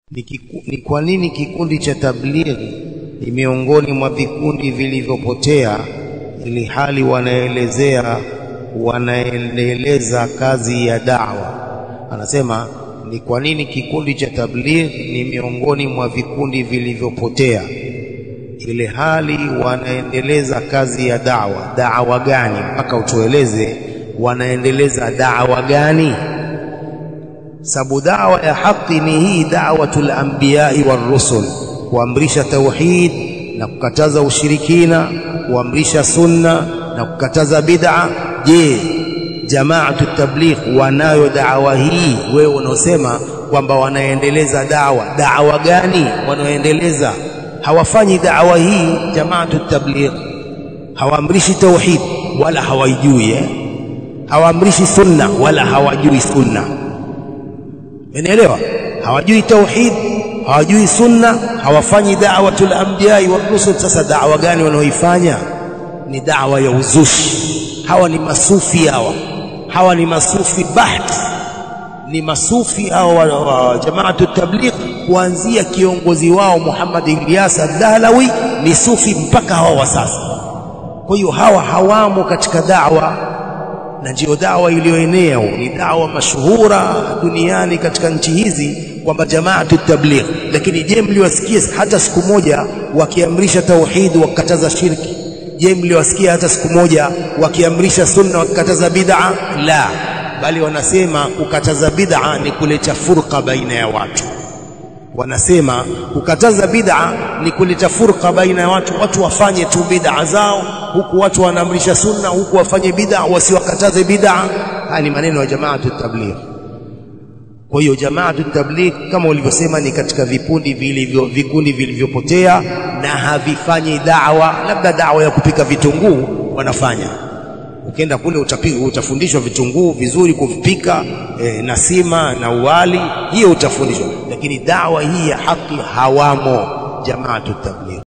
ni, kiku, ni kwa nini kikundi cha tablighi ni miongoni mwa vikundi vilivyopotea ili hali wanaelezea wanaendeleza kazi ya da'wa anasema ni kwa nini kikundi cha tablighi ni miongoni mwa vikundi vilivyopotea ile hali wanaendeleza kazi ya da'wa da'wa gani mpaka utueleze wanaendeleza da'wa gani sababu da'wa ya haki ni hii da'watul anbiya'i war rusul kuamrisha tauhid na kukataza ushirikina kuamrisha sunna na kukataza bid'a je jamaatu tabligh wanayo da'wa hii wewe unaosema kwamba wanaendeleza da'wa da'wa gani wanaoendeleza hawafanyi da'wa hii jamaatu tabligh hawaamrishi tauhid wala hawaijui eh? hawaamrishi sunna wala hawajui sunna Umeelewa? Hawajui tauhid, hawajui sunna, hawafanyi da'watul anbiya'i wa rusul. Sasa da'wa gani wanaoifanya? Ni da'wa ya uzushi. Hawa ni masufi hawa, hawa ni masufi baht, ni masufi hawa wa, wa jamaatu tabligh, kuanzia kiongozi wao Muhammad Ilyas ad-Dahlawi ni sufi mpaka hawa wa sasa. Kwa hiyo hawa hawamo katika da'wa na ndiyo dawa iliyoenea ni dawa mashuhura duniani katika nchi hizi kwamba jamaatu tabligh lakini je mliwasikia hata siku moja wakiamrisha tauhid wakataza shirki je mliwasikia hata siku moja wakiamrisha sunna wakataza bid'a la bali wanasema kukataza bid'a ni kuleta furqa baina ya watu wanasema kukataza bid'a ni kuleta furqa baina ya watu watu wafanye tu bid'a zao huku watu wanaamrisha sunna huku wafanye bid'a wasiwakataze bid'a haya ni maneno ya jamaatu tabligh kwa hiyo jamaatu tabligh kama ulivyosema ni katika vikundi vilivyo vikundi vilivyopotea na havifanyi da'wa labda da'wa ya kupika vitunguu wanafanya ukienda kule utapiga utafundishwa vitunguu vizuri kuvipika e, na sima na uwali hiyo utafundishwa lakini dawa hii ya haki hawamo jamaatu tabligh